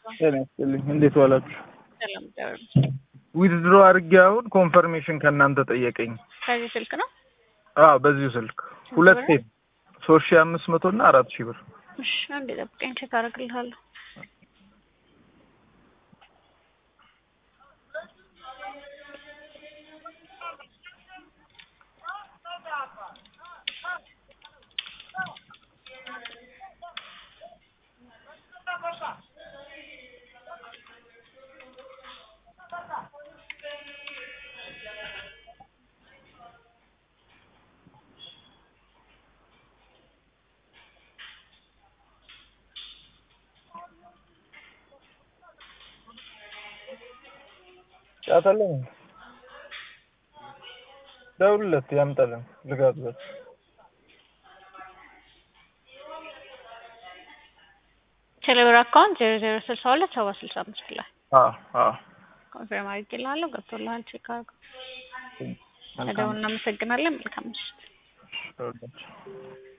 ጤና ይስጥልኝ። እንዴት ዋላችሁ? ሰላም ደሩ። ዊዝድሮ አድርጌ አሁን ኮንፈርሜሽን ከእናንተ ጠየቀኝ። ከዚህ ስልክ ነው? አዎ በዚሁ ስልክ ሁለት ብር? ሴት ሶስት ሺህ አምስት መቶ እና አራት ሺህ ብር እሺ አንዴ ጠብቀኝ፣ ቼክ አደርግልሃለሁ። ጫታለኝ ደውልለት ያምጣልን ልጋብዘት ቴሌብር አካውንት ዜሮ ዜሮ ስልሳ ሁለት ሰባ ስልሳ አምስት ላይ አዎ አዎ ኮንፊርም አድርጌልሃለሁ። ገብቶልሃል። ቼክ አድርገው። መልካም ደውል። እናመሰግናለን። መልካም ምሽት። ደውልለት